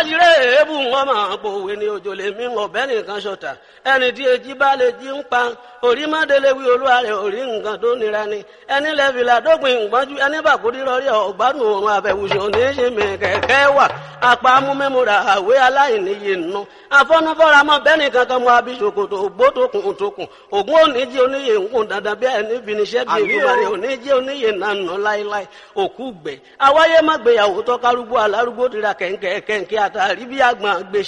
tiré èébù wọn máa pòwe ní òjò lè mí ọ̀bẹ nìkan ṣọ̀tà ẹni tí èjì bá lè jí ń pa orí mọ́délé wí olúwa rẹ̀ orí nǹkan tó nira ni ẹni lẹ́fìlà dópin ìgbọ́njú ẹni bàkúrí rọrí ọ̀gbádùn òun àbẹ̀wùsùn oníṣe mi kẹ̀kẹ́ wà apá amúmẹ́múra àwé aláìníye nù afọ́nufọ́ra mọ́ bẹ́ẹ̀ni kankan mọ́ abisokoto ògbótokùn tókùn ògún oníjì oníyè ńkùn dandan bí ẹni finiṣẹ́ bí ìgbìmọ̀rẹ́ oníjì oníyè nànà láíláí òkú gbẹ awáyé má gbéyàwó tọ́kárúgbó alárúgbó tira kẹ̀ǹkẹ̀ kẹ̀ǹkẹ̀ àtàrí bí àgbọn gbèsè